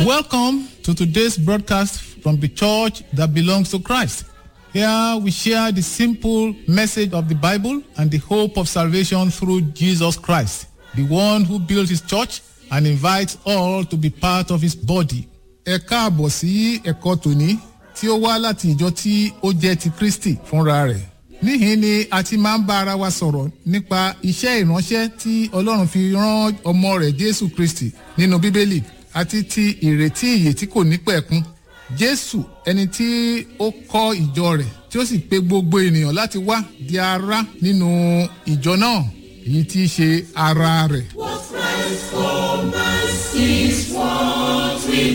Welcome to today's broadcast from the church that belongs to Christ. Here we share the simple message of the Bible and the hope of salvation through Jesus Christ, the one who built his church and invites all to be part of his body. Ẹ káàbọ̀ sí ẹ̀kọ́ tòní tí ó wá láti ìjọ tí ó jẹ́ ti Kristi fúnra rẹ̀. Níhìn ni a ti máa ń bá ara wa sọ̀rọ̀ nípa iṣẹ́ ìránṣẹ́ tí Ọlọ́run fi rán ọmọ rẹ̀ Jésù Kristi nínú Bíbélì àti ti ìrètí ìyè tí kò ní pẹ̀kun. Jésù ẹni tí ó kọ́ ìjọ rẹ̀ tí ó sì pe gbogbo ènìyàn láti wá di ara nínú ìjọ náà èyí tí í ṣe ara rẹ̀. What Christ for us is what we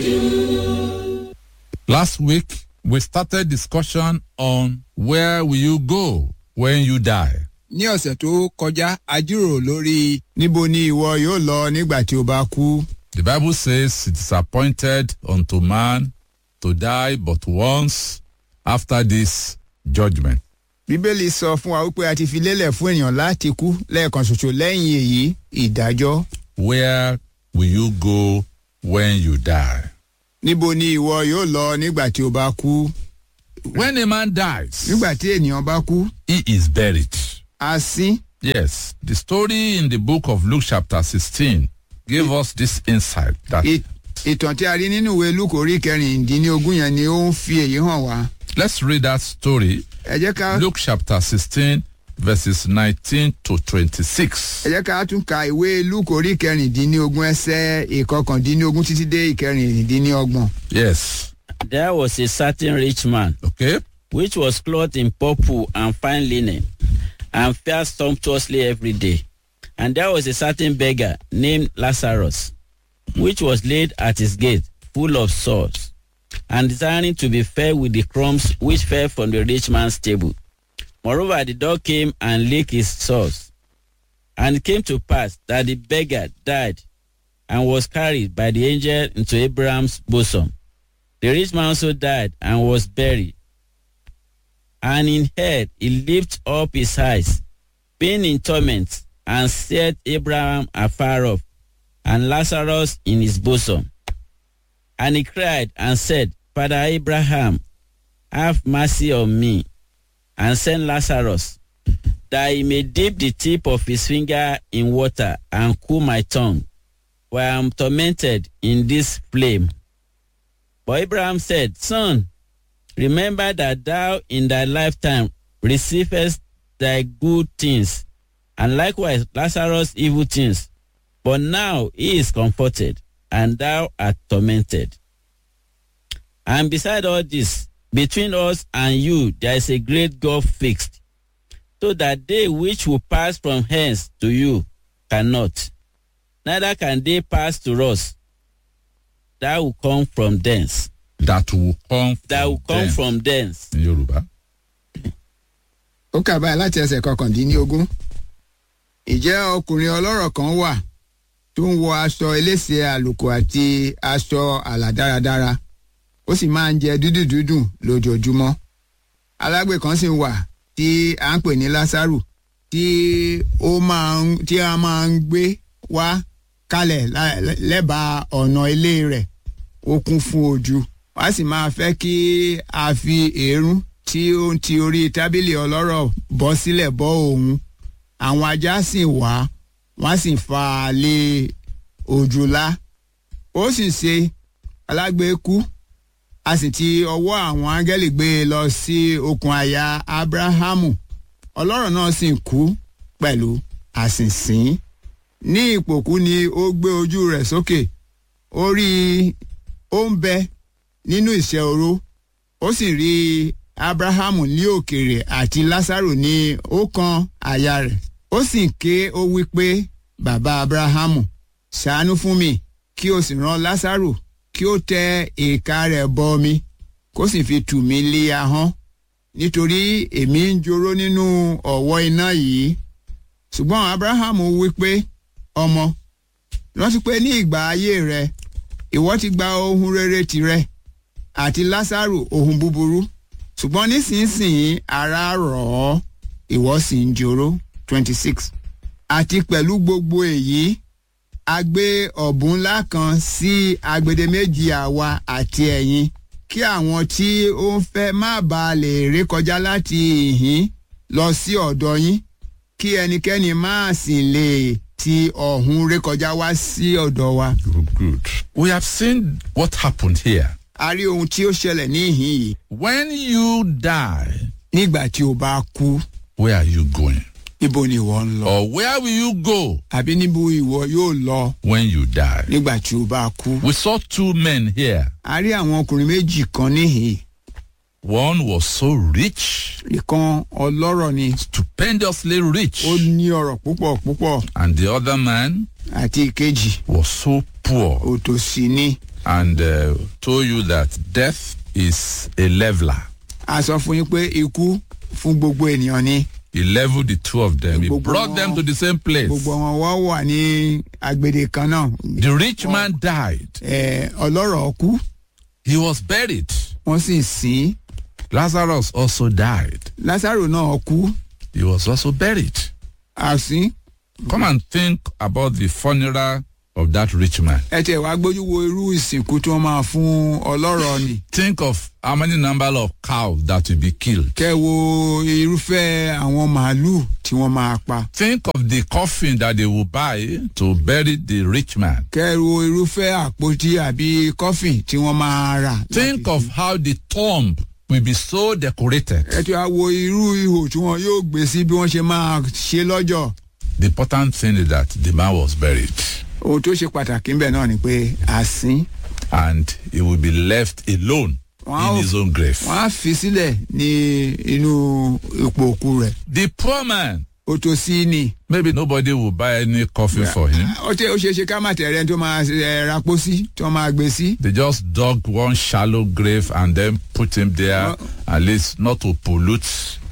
do. Last week, we started discussion on where will you go when you die. ní ọ̀sẹ̀ tó kọjá a jíròrò lórí níbo ni ìwọ yóò lọ nígbà tí o bá kú. The Bible says it is appointed unto man to die but once after this judgment. bíbélì sọ fún wa wípé a ti fi lélẹ̀ fún èèyàn láti kú lẹ́ẹ̀kan ṣoṣo lẹ́yìn èyí ìdájọ́. Where will you go when you die? níbo ni ìwọ yóò lọ nígbà tí o bá kú. When a man dies, nígbà tí ènìyàn bá kú he is buried. a sín. Yes, the story in the book of Luke chapter 16 gave us this insight that Ì- ìtàn tí a rí nínú ìwé lúkò orí kẹrìndínlógún yẹn ni ó ń fi èyí hàn wá. let's read that story. ẹ jẹ́ ká Luke chapter 16 verses 19 to 26. ẹ jẹ́ ká tún ka ìwé lúkò orí kẹrìndínlógún ẹsẹ̀ ìkọkàndínlógún títí dé ìkẹrìndínlọ́gbọ̀n. Yes. There was a certain rich man Okay. which was clothed in purple and fine linen, and fared sumptuously every day. And there was a certain beggar named Lazarus, which was laid at his gate, full of sores, and desiring to be fed with the crumbs which fell from the rich man's table. Moreover, the dog came and licked his sores. And it came to pass that the beggar died and was carried by the angel into Abraham's bosom. The rich man also died and was buried. And in head he lifted up his eyes, being in torment, and set Abraham afar off, and Lazarus in his bosom. And he cried and said, Father Abraham, have mercy on me, and send Lazarus, that he may dip the tip of his finger in water and cool my tongue, for I am tormented in this flame. But Abraham said, Son, remember that thou in thy lifetime receivest thy good things, and likewise Lazarus evil things. But now he is comforted, and thou art tormented. And beside all this, between us and you there is a great gulf fixed, so that they which will pass from hence to you cannot, neither can they pass to us that will come from thence. That will come from That will come them. from thence. in Yoruba. ó kà báyìí láti ẹsẹ̀ kọkàndínlógún. ìjẹ́ ọkùnrin ọlọ́rọ̀ kan wà tó ń wọ aṣọ elése àlùkò àti aṣọ àlà dáradára ó sì máa ń jẹ dúdú dúdùn lójoojúmọ́. alágbe kan sì wà tí à ń pè ní lásàrù tí ó máa ń tí a máa ń gbé wá kalẹ̀ lá- lẹ́bàá ọ̀nà ilé rẹ̀ ó kún fún ojú wá sì máa fẹ́ kí a fi èérún tí ó ń ti orí tábìlì ọlọ́rọ̀ bọ́ sílẹ̀ bọ́ òun àwọn ajá sì wá wọ́n sì fa á lé òjòlá ó sì ṣe alágbe kú a sì ti ọwọ́ àwọn áńgẹ́lì gbé e lọ sí okùn àyà abrahamu ọlọ́rọ̀ náà sì kú pẹ̀lú àsìnsìn ní ìpòkú ni ó gbé ojú rẹ̀ sókè ó rí i ó ń bẹ nínú ìṣẹ́ oró ó sì rí abrahamu ní òkèèrè àti lásàrò ní ọ̀kan àyà rẹ̀ ó sì ké ó wí pé bàbá abrahamu ṣàánú fún mi kí o sì rán lásàrò kí ó tẹ ìka rẹ̀ bọ mi kó sì fi tù mí lé ahọ́n nítorí èmi ń joró nínú ọ̀wọ́ iná yìí ṣùgbọ́n abrahamu wí pé ọmọ rántí pé ní ìgbà ayé rẹ ìwọ ti gba ohun rere tirẹ̀ àti lásàrò ohun búburú ṣùgbọ́n nísinsìnyí ara rọ̀ ọ́ ìwọ sì ń joró twenty six àti pẹ̀lú gbogbo èyí a gbé ọ̀bùn ńlá kan sí agbede méjì àwa àti ẹ̀yin kí àwọn tí ó ń fẹ́ má bàa lè rékọjá láti ìhín lọ sí ọ̀dọ̀ yín kí ẹnikẹ́ni má sì lè ti ọ̀hún rékọjá wá sí ọ̀dọ̀ wa. Good, good. We have seen what happened here. a rí ohun tí ó ṣẹlẹ̀ ní ìhín yìí When you die, nígbà tí o bá kú where are you going? níbo ni ìwọ ń lọ Or where will you go àbí níbo ìwọ yóò lọ when you die? nígbà tí o bá kú. We saw two men here. a rí àwọn ọkùnrin méjì kan níhìn One was so rich, ìkan ọlọ́rọ̀ ni stupendously rich, ó ní ọ̀rọ̀ púpọ̀ púpọ̀ and the other man àti ìkejì was so poor òtòṣì ni and uh, told you that death is a leveler. a sọ fún yín pé ikú fún gbogbo ènìyàn ni He leveled the two of them. He Gbogbo brought them wọn- to the same place. gbogbo wọn wọ́n wà ní agbede kan náà The rich man died. Ẹ, ọlọ́rọ̀ kú He was buried. wọ́n sì sìn ín. Lazarus also died. lásàrò náà kú He was also buried. àsín Come and think about the funeral of that rich man. ẹ tẹ̀ wá gbójú wo irú ìsìnkú tí wọ́n máa fún ọlọ́rọ̀ ni Think of how many number of cows that will be killed. kẹ́ wo irúfẹ́ àwọn màálùú tí wọ́n máa pa Think of the coffin that they will buy to bury the rich man. kẹ́ wo irúfẹ́ àpótí àbí kọ́fìn tí wọ́n máa rà. Think of how the tomb will be so decorated. ẹ ti wá wo irú ihò tí wọn yóò gbé sí bí wọ́n ṣe máa ṣe lọ́jọ́ The important thing is that the man was buried ohun tó ṣe pàtàkì ń bẹ̀ náà ni pé àsín and he will be left alone Wow. in his own grave. wọ́n á fi sílẹ̀ ní inú ipò òkú rẹ̀ The poor man, òtòṣì ni maybe nobody will buy any coffin for him. ó ṣe ó ṣe ṣe ká má tẹ̀rẹ́ tó máa ẹ, rapó sí tí wọ́n máa gbé sí. They just dug one shallow grave and then put him there, Well- at least not to pollute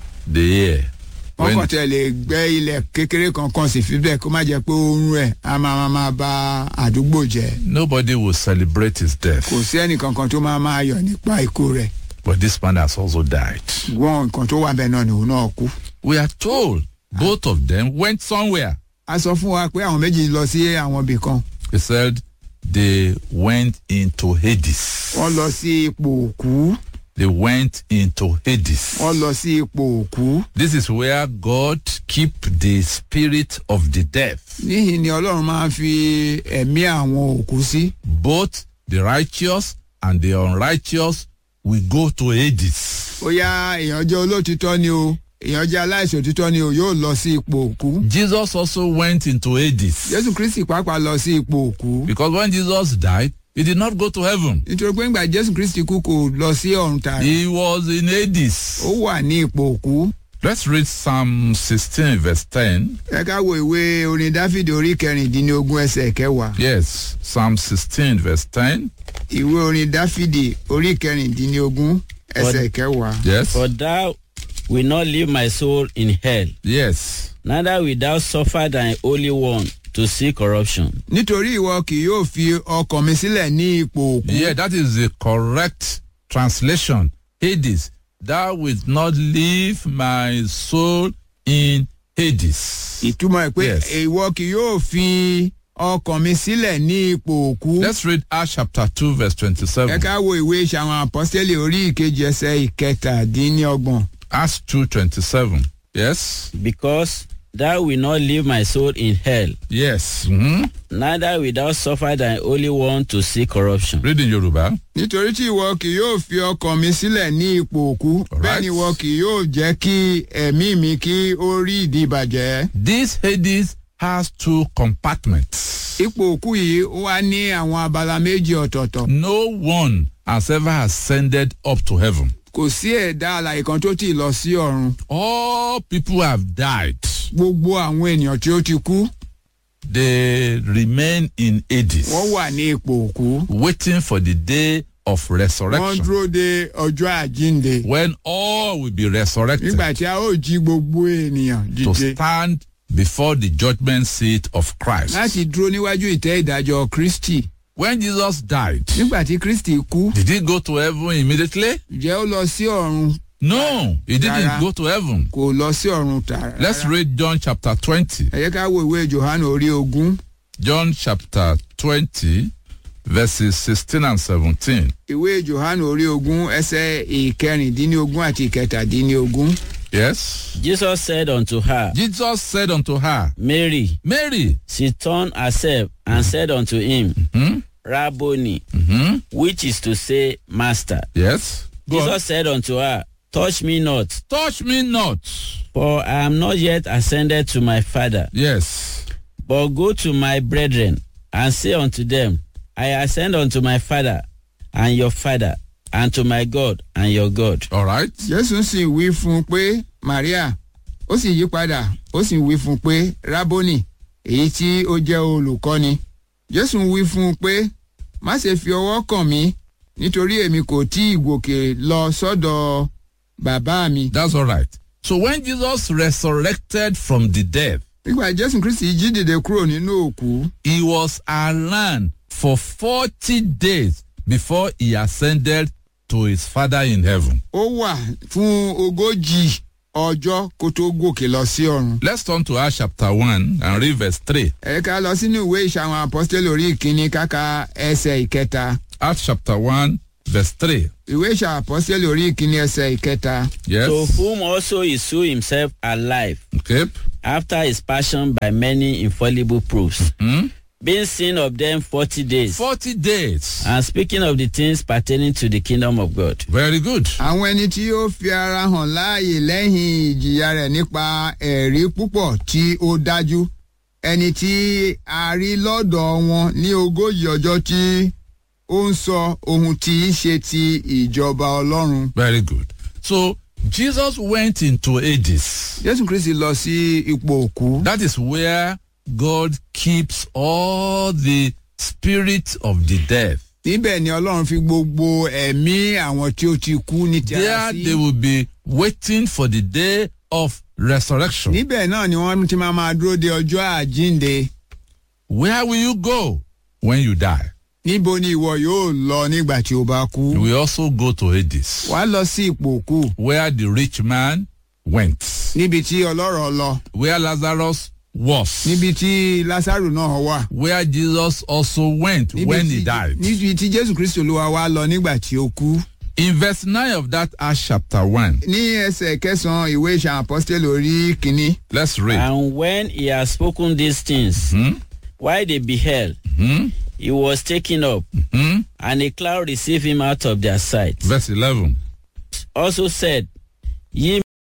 the air. wọ́n When- kàn tẹ̀ lè gbẹ́ ilẹ̀ kékeré kankan sì fi bẹ́ẹ̀ kó má jẹ́ pé oorun ẹ̀ á máa máa máa ba àdúgbò jẹ́ nobody will celebrate his death. kò sí ẹnì kankan tó máa máa yọ̀ nípa ikú rẹ̀ But this man has also died. wọ́n nǹkan tó wà bẹ́ẹ̀ náà ni òun náà kú. We are told both of them went somewhere. a sọ fún wa pé àwọn méjì lọ sí àwọn ibì kan He said they went into Hades. wọ́n lọ sí ipò òkú They went into Hades. wọ́n lọ sí ipò òkú This is where God keep the spirit of the dead. níhìn ni ọlọ́run máa ń fi ẹ̀mí àwọn òkú sí Both the righteous and the unrighteous will go to Hades. ó yá èèyàn jẹ́ olóòtítọ́ ni o èèyàn jẹ́ aláìsàn òtítọ́ ni o yóò lọ sí ipò òkú Jesus also went into Hades. jésù kristi pàápàá lọ sí ipò òkú Because when Jesus died, he did not go to heaven. nítorí pé ńgbà jésù kristi kú kò lọ sí ọ̀run tààrà He was in Hades. ó wà ní ipò òkú Let's read Psalm 16, verse 10. ẹ ká wo ìwé orin dáfídì orí kẹrìndínlógún ẹsẹ̀ kẹwàá Yes, Psalm 16, verse 10. ìwé orin dáfídì orí kẹrìndínlógún ẹsẹ̀ kẹwàá. Yes. For thou will not leave my soul in hell, Yes. neither will thou suffer thy holy one to see corruption. nítorí ìwọ kì yóò fi ọkàn mi sílẹ̀ ní ipò òkú. Yeah, that is the correct translation. Hades. Thou wilt not leave my soul in Hades. ìtumọ̀ ẹ̀ pé Yes. ìwọ kì yóò fi ọkàn mi sílẹ̀ ní ipò òkú. Let's read Acts chapter 2, verse ẹ 27. ká wo ìwé ìṣàwọn àpọ́sítélì orí ìkejì ẹsẹ̀ ìkẹtàdínlọ́gbọ̀n. Acts 2, 27. Yes. Because thou will not leave my soul in hell, Yes. Mhm. neither will thou suffer thy holy one to see corruption. Read in Yoruba. nítorí tí ìwọ kì yóò fi ọkàn mi sílẹ̀ ní ipò òkú. Alright. bẹ́ẹ̀ ni ìwọ kì yóò jẹ́ kí ẹ̀mí mi kí ó rí ìdí ìbàjẹ́. This Hades has two compartments. ipò òkú yìí ó wá ní àwọn abala méjì ọ̀tọ̀ọ̀tọ̀. No one has ever ascended up to heaven. kò sí ẹ̀dá alàyè kan tó ti lọ sí ọ̀run. All people have died. gbogbo àwọn ènìyàn tí ó ti kú They remain in Hades, wọ́n wà ní ipò òkú. waiting for the day of wọ́n resurrection. dúró de ọjọ́ àjínde. When all will be resurrected nígbà tí a ó jí gbogbo ènìyàn to dìde stand before the judgment seat of Christ. láti dúró níwájú ìtẹ́ ìdájọ́ kristi. When Jesus died, nígbà tí kristi kú did he go to heaven immediately? ǹjẹ́ ó lọ sí ọ̀run No, he didn't Rárá. go to heaven. kò lọ sí ọ̀run tààrà. Let's read John chapter 20. ẹ jẹ́ ká wo ìwé johannu orí ogún John chapter 20, verses 16 and 17. ìwé johannu orí ogún ẹsẹ̀ ìkẹrìndínlógún àti ìkẹtàdínlógún. Yes. Jesus said unto her, Jesus said unto her, Mary. Mary. She turned herself and said unto him, Hmm? Rabboni, hmm which is to say, Master. Yes. Go on. Jesus said unto her, Touch me not, Touch me not. for I am not yet ascended to my Father, Yes. but go to my brethren and say unto them, I ascend unto my Father and your Father, and to my God and your God. All right. jésù sì wí fún un pé maria ó sì yí padà ó sì wí fún un pé rábónì èyí tí ó jẹ́ olùkọ́ni jésù wí fún un pé má ṣe fi ọwọ́ kàn mí nítorí èmi kò tí ì gòkè lọ sọ́dọ̀ bàbá mi. That's all right. So when Jesus resurrected from the dead, nígbà jésù kristi jí dìde kúrò nínú òkú he was around for 40 days before he ascended to his Father in heaven. ó wà fún ogójì ọjọ́ kó tó gòkè lọ sí ọ̀run. Let's turn to Acts chapter 1 and read verse 3. ẹ ká lọ sínú ìwé ìṣàwọn apọ́sítélì orí ìkíní káka ẹsẹ̀ ìkẹta. Acts chapter 1, verse 3. ìwé ìṣàwọn apọ́sítélì orí ìkíní ẹsẹ̀ ìkẹta. Yes. To whom also he slew himself alive Okay. after his passion by many infallible proofs, Hmm? being seen of them forty days, 40 days. and speaking of the things pertaining to the kingdom of God. Very good. àwọn ẹni tí ó fi ara hàn láàyè lẹ́yìn ìjìyà rẹ̀ nípa ẹ̀rí púpọ̀ tí ó dájú ẹni tí a rí lọ́dọ̀ wọn ní ogójì ọjọ́ tí ó ń sọ ohun tí í ṣe ti ìjọba ọlọ́run. Very good. So Jesus went into Hades. jésù kristi lọ sí ipò òkú. That is where God keeps all the spirits of the dead. níbẹ̀ ni ọlọ́run fi gbogbo ẹ̀mí àwọn tí ó ti kú ní ti ara There sí. they will be waiting for the day of resurrection. níbẹ̀ náà ni wọ́n ti máa máa dúró de ọjọ́ àjínde. Where will you go when you die? níbo ni ìwọ yóò lọ nígbà tí o bá kú. You will also go to Hades, wàá lọ sí ipò òkú where the rich man went, níbi tí ọlọ́rọ̀ lọ where Lazarus was, níbi tí lásàrò náà wà. where Jesus also went níbi when he tí- died. níbi tí jésù kristu olúwa wá lọ nígbà tí ó kú. In verse 9 of that Acts chapter 1, ní ẹsẹ̀ kẹsàn-án ìwé ìṣàn apọ́sítélì orí kínní. let's read. And when he had spoken these things, Hmm? while they beheld, Hmm? he was taken up, Hmm? and a cloud received him out of their sight. Verse 11. Also said, Ye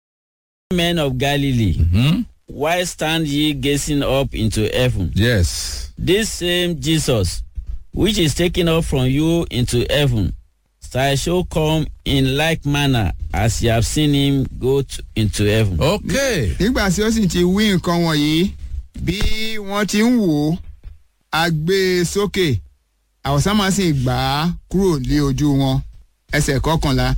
men of Galilee, Hmm? why stand ye gazing up into heaven? Yes. This same Jesus, which is taken up from you into heaven, shall so come in like manner as ye have seen him go to, into heaven. Okay. nígbà tí ó sì ti wí nǹkan wọ̀nyí bí wọ́n ti ń wò ó a gbé e sókè àwọ̀sánmá sì gbà á kúrò lé ojú wọn ẹsẹ̀ kọkànlá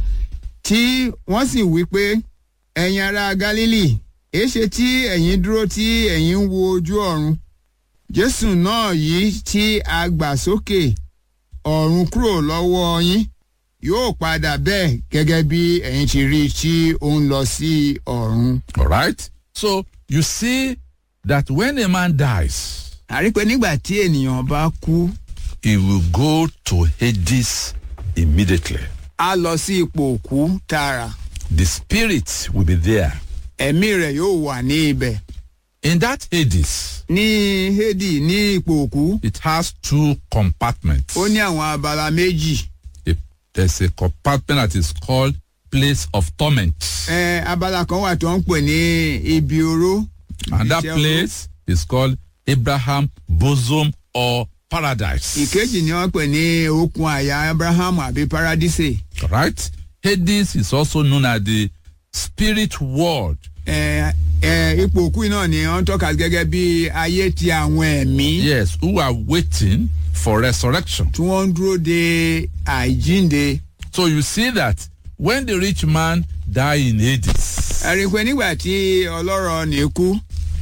tí wọ́n sì wí pé ẹ̀yin ará galili èéṣe tí ẹ̀yin dúró tí ẹ̀yin ń wo ojú ọ̀run jésù náà yìí tí a gbà sókè ọ̀run kúrò lọ́wọ́ yín yóò padà bẹ́ẹ̀ gẹ́gẹ́ bí ẹ̀yin ti rí i tí ó ń lọ sí ọ̀run. All right. So you see that when a man dies, àrí pé nígbà tí ènìyàn bá kú he will go to Hades immediately. á lọ sí ipò òkú tààrà The spirit will be there. ẹ̀mí rẹ̀ yóò wà ní ibẹ̀. In that Hades, ní hédì ní ipò òkú it has two compartments. ó ní àwọn abala méjì. A- There's a compartment that is called place of torment. ẹ abala kan wà tó ń pè ní ibi oró. And that iṣẹ́ oró. place is called Abraham bosom or paradise. ìkejì ni wọ́n pè ní okun àyà abrahamu àbí paradise. Right? Hades is also known as the spirit world. ẹ ẹ ipò òkú yìí náà ni wọ́n tọ́ka gẹ́gẹ́ bí ayé ti àwọn ẹ̀mí. Yes, who are waiting for resurrection. tí wọ́n ń dúró de àìjínde. So you see that when the rich man died in Hades, ẹ rí i pé nígbà tí ọlọ́rọ̀ ní kú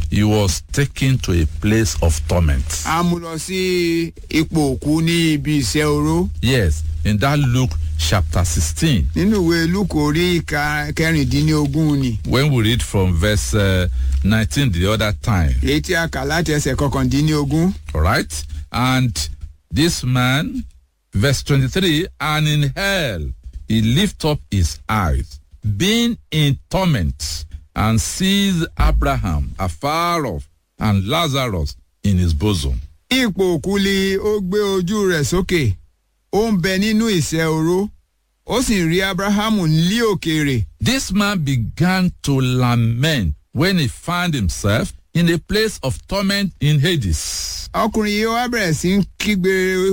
he was taken to a place of torment. a mú lọ sí ipò òkú ní ibi ìṣẹ́ oró Yes, in that Luke chapter 16, nínú ìwé lúkò orí ìka kẹrìndínlógún ni when we read from verse uh, 19 the other time, èyí tí a kà láti ẹsẹ̀ kọkàndínlógún all right? And this man, verse 23, and in hell he lift up his eyes, being in torment, and sees Abraham afar off, and Lazarus in his bosom. ipò òkú li ó gbé ojú rẹ̀ sókè ó ń bẹ nínú ìṣẹ́ oró ó sì rí abrahamu ní òkèèrè This man began to lament when he found himself in a place of torment in Hades. ọkùnrin yìí wá bẹ̀rẹ̀ sí ń kígbe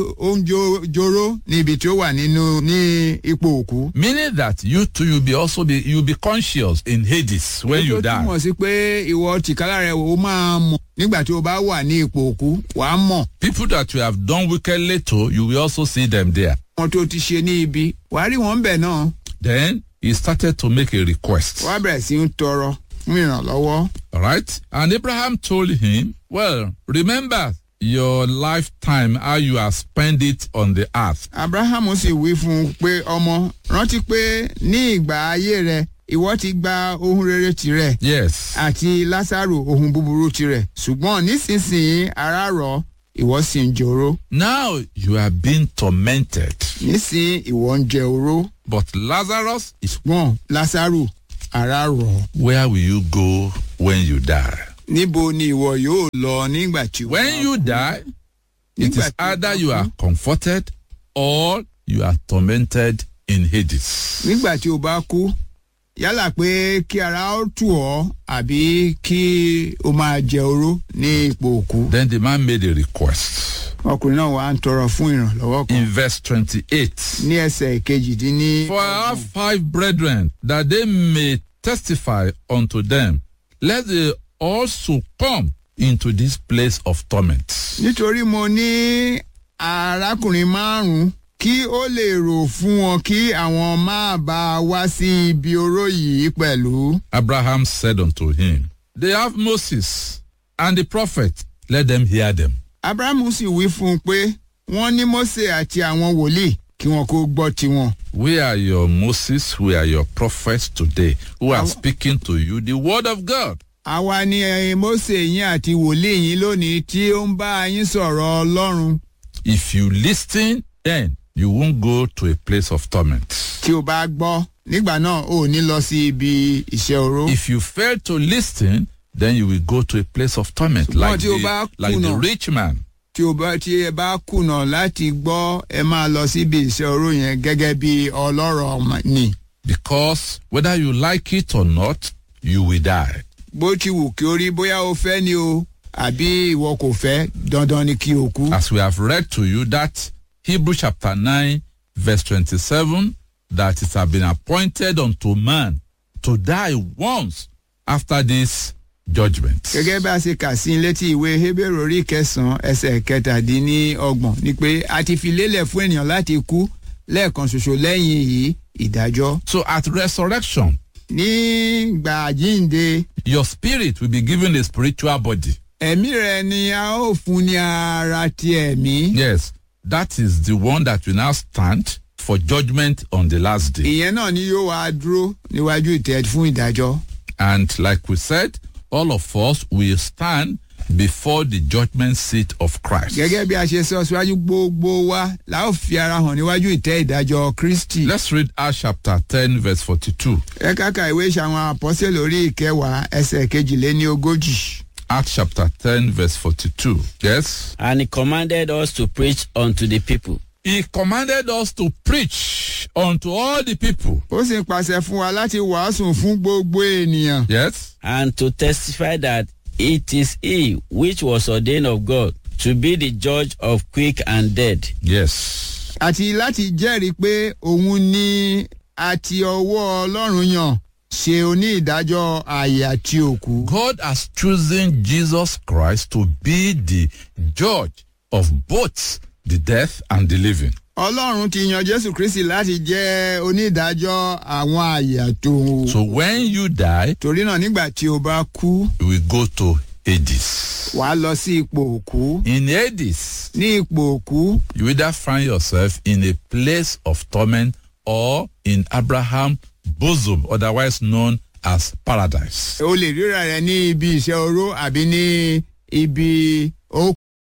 oúnjẹ joró ní ibi tí ó wà nínú ní ipò òkú. Meaning that you too you be also be you be conscious in Hades when you Èyí tó die. túmọ̀ sí pé ìwọ tìkálà rẹ̀ ó máa mọ̀ nígbà tí o bá wà ní ipò òkú wà á mọ̀ People that you have done wickedly to, you will also see them there. wọn tó ti ṣe ní ibi wà á rí wọn bẹ̀ náà Then he started to make a request. wà á bẹ̀rẹ̀ sí ń tọrọ fún ìrànlọ́wọ́. All right? And Abraham told him, Well, remember your lifetime, how you have spent it on the earth. abrahamu sì wí fún un pé ọmọ rántí pé ní ìgbà ayé rẹ ìwọ ti gba ohun rere tirẹ̀ Yes. àti lásàrò ohun búburú tirẹ̀ ṣùgbọ́n nísinsìnyí ara rọ̀ ìwọ sì ń jòrò Now you are being tormented. nísìnyí ìwọ ń jẹ oró But Lazarus is ṣùgbọ́n lásàrò ara rọ̀ where will you go when you die? níbo ni ìwọ yóò lọ nígbà tí When you die, it Nígbà is tí o either bá you kú. are comforted or you are tormented in Hades. nígbà tí o bá kú yálà pé kí ara ó tù ọ́ àbí kí o máa jẹ oró ní ipò òkú. Then the man made a request. ọkùnrin náà wà ń tọrọ fún ìrànlọ́wọ́ kan In verse 28 ní ẹsẹ̀ kejìdínní. For I have five brethren, that they may testify unto them, let they also come into this place of torment. nítorí mo ní arákùnrin márùn-ún kí ó lè rò fún wọn kí àwọn máa bá a wá sí ibi oró yìí pẹ̀lú. Abraham said unto him, They have Moses and the prophet, let them hear them. abrahamu sì wí fún un pé wọ́n ní mose àti àwọn wòlíì kí wọn kó gbọ́ tiwọn. We are your Moses, we are your prophets today, who are Aw- speaking to you the word of God. àwa ni eh, mose yín àti wòlíì yín lónìí tí ó ń bá yín sọ̀rọ̀ ọlọ́run. If you listen, then you won't go to a place of torment. tí o bá gbọ́ nígbà náà ò ní lọ sí ibi ìṣẹ́ oró. If you fail to listen, then you will go to a place of torment, Ṣùgbọ́n like tí o bá the, like the kùnà- rich man. tí o bá tí ẹ bá kùnà láti gbọ́ ẹ máa lọ síbi ìṣẹ́ oró yẹn gẹ́gẹ́ bí ọlọ́rọ̀ ọmọ ni. Because whether you like it or not, you will die. bó ti wù kí o rí bóyá o fẹ́ ni o àbí ìwọ kò fẹ́ dandan ni kí o kú. As we have read to you that Hebrew chapter 9, verse 27, that it has been appointed unto man to die once after this judgment. gẹ́gẹ́ bí a ṣe kà sí létí ìwé Hébérù orí kẹsàn-án ẹsẹ̀ kẹtàdínlọ́gbọ̀n ni pé a ti fi lélẹ̀ fún ènìyàn láti kú lẹ́ẹ̀kan ṣoṣo lẹ́yìn yìí ìdájọ́. So at resurrection, nígbà àjíǹde your spirit will be given a spiritual body. ẹ̀mí rẹ ni a ó fún ní ara ti ẹ̀mí. Yes, that is the one that will now stand for judgment on the last day. ìyẹn náà ni yóò wá dúró níwájú ìtẹ́ fún ìdájọ́. And like we said, all of us will stand before the judgment seat of Christ. gẹ́gẹ́ bí a ṣe sọ síwájú gbogbo wa la ó fi ara hàn níwájú ìtẹ́ ìdájọ́ kristi. Let's read Acts chapter 10, verse 42. ẹ káka ìwé ìṣàwọn àpọ́sẹ̀ lórí ìkẹwàá ẹsẹ̀ kejìléní ogójì. Acts chapter 10, verse 42. Yes. And he commanded us to preach unto the people. He commanded us to preach unto all the people. ó sì pàṣẹ fún wa láti wàásù fún gbogbo ènìyàn. Yes. and to testify that it is he which was ordained of God to be the judge of quick and dead. Yes. àti láti jẹ́rìí pé òun ni àti ọwọ́ ọlọ́run yàn ṣe onídàájọ́ ààyè àti òkú. God has chosen Jesus Christ to be the judge of both the death and the living. ọlọ́run ti yan jésù kristi láti jẹ́ onídàájọ́ àwọn ààyè àti òun. So when you die, torí náà nígbà tí o bá kú you will go to Hades. wàá lọ sí ipò òkú In Hades, ní ipò òkú you either find yourself in a place of torment or in Abraham's bosom, otherwise known as paradise. o lè ríra rẹ ní ibi iṣẹ́ oró àbí ní ibi ó